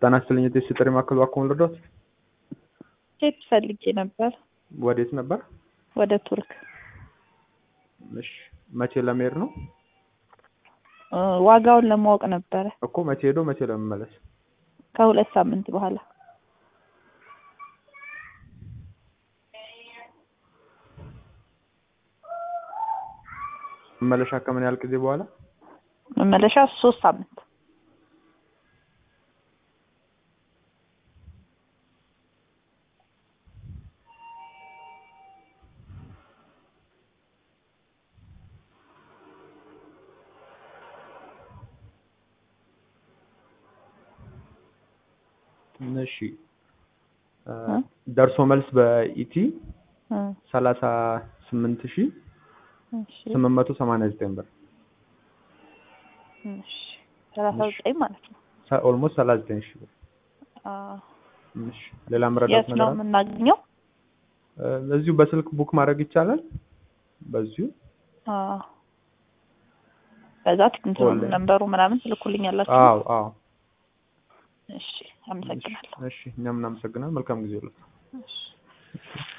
ጤና ይስጥልኝ የጤፍ ጥሪ ማዕከል እባክዎን ልርዳዎት? ሴት ፈልጌ ነበር ወዴት ነበር? ወደ ቱርክ እሺ መቼ ለመሄድ ነው? እ ዋጋውን ለማወቅ ነበረ እኮ መቼ ሄዶ መቼ ለመመለስ? ከሁለት ሳምንት በኋላ መመለሻ ከምን ያህል ጊዜ በኋላ? መመለሻ ሶስት ሳምንት እሺ እ ደርሶ መልስ በኢቲ እ ሰላሳ ስምንት ሺህ እሺ ስምንት መቶ ሰማንያ ዘጠኝ ብር እሺ ሰላሳ ዘጠኝ ማለት ነው ኦልሞስት ሰላሳ ዘጠኝ ሺህ ብር። አ እሺ ሌላ መረዳት የት ነው ነገር አለ? የምናገኘው? እ እዚሁ በስልክ ቡክ ማድረግ ይቻላል። በዚሁ አ በዛ እንትኑ ኦንላይን። ነንበሩ ምናምን ትልኩልኛላችሁ? አዎ አዎ። እሺ አመሰግናለሁ። እሺ እኛም እናመሰግናለን። መልካም ጊዜ ይሁንልዎት። እሺ